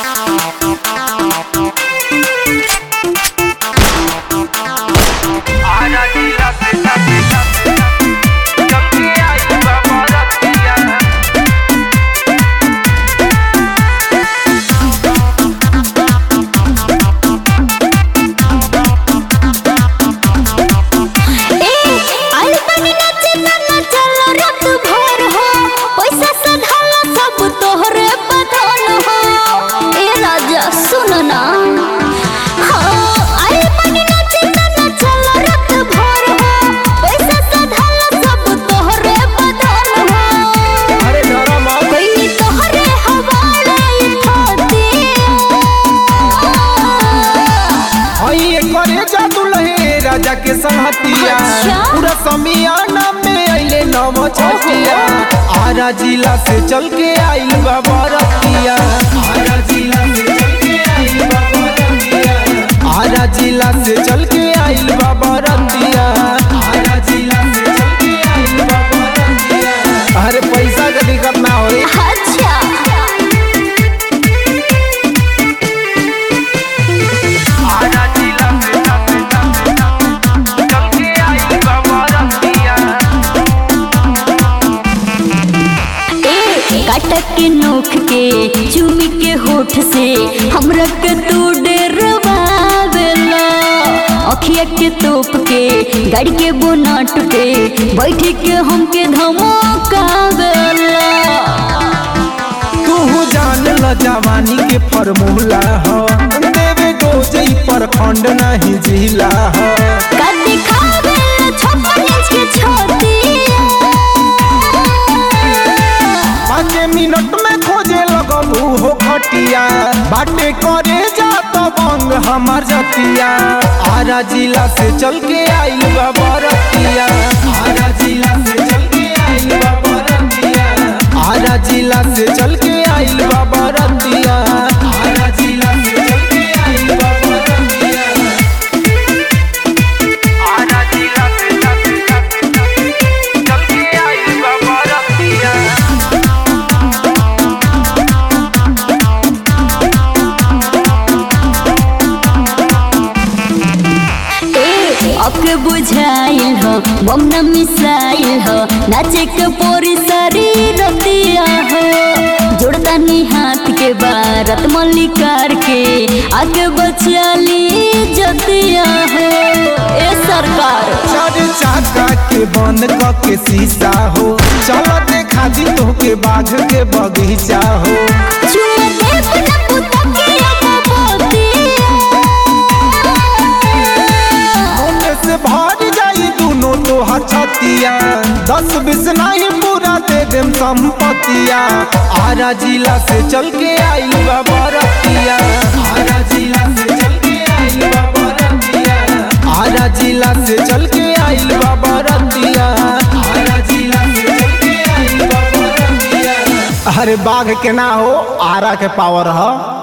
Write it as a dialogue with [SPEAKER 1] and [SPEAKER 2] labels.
[SPEAKER 1] आजा जिला से साथे साथे चल के आई बाबा रतिया
[SPEAKER 2] ए आइल बानी नाचे ना चलो रात भर हो पैसा सधाला सब तोहरे बधन हो ए राजा सुन ना हाँ, आइल बानी नाचे ना चलो रात भर हो पैसा सधाला सब तोहरे बधन हो
[SPEAKER 3] अरे डरा मत
[SPEAKER 2] कोई तोहरे हवाले थाती
[SPEAKER 3] हई करे जादू लहे राजा के संहतिया
[SPEAKER 2] अच्छा।
[SPEAKER 3] पूरा समियाना में अइले नव छठिया आरा जिला से चल के आइल बाबा रतिया आरा जिला से चल के आइल बाबा रतिया आरा जिला से चल के आइल बाबा रतिया आरा जिला से चल के आइल बाबा रतिया अरे पैसा का दिक्कत ना होई
[SPEAKER 2] अच्छा
[SPEAKER 1] आजा जिला से साथे साथे चल के आई बाबा रतिया
[SPEAKER 2] ए काटक के नोख के चूमी के होठ से हमरा के तू डरवावेला अखिया के तोप के गाड़ी के बोनट पे बैठ के हमके धमकावेला
[SPEAKER 3] तू जान ल जवानी के फॉर्मूला हो देवे डोजई पर खंड नहीं जिला हो
[SPEAKER 2] का दिखावेला छप्पन इंच के छोटी
[SPEAKER 3] पाँच मिनट में खोजे लगलू हो खटिया बाटे करे जा तो बंग हमार जतिया आरा जिला से चल के आइल बाबा रतिया आरा जिला से चल के आइल बाबा रतिया आरा जिला से चल के आइल बाबा रतिया आरा जिला से चल के आइल बाबा रतिया
[SPEAKER 1] आजा जिला से साथे साथे चल के आई बाबा रतिया
[SPEAKER 2] ए अके बुझाइल हो बम न मिसाइल हो नाचे के पोरी शरीर दिया हो जोड़दानी हाथ के बारत मल्लिकार के आगे बचाली जतिया हो ए सरकार
[SPEAKER 3] चार चाका के बंद क के शीशा हो चल देखा दी तो के बाघ के बगीचा हो
[SPEAKER 2] चुम दे पुना पुता के अगबोतिया
[SPEAKER 3] होने से भर जाई दोनों तो छतिया दस बीस नहीं पूरा दे देम संपतिया आरा जिला से चल के आइल बाबा रतिया आरा जिला से चल के आइल बाबा रतिया आरा जिला से चल के आइल बाबा रतिया आरा जिला से चल के आइल बाबा रतिया अरे बाघ के ना हो आरा के पावर हो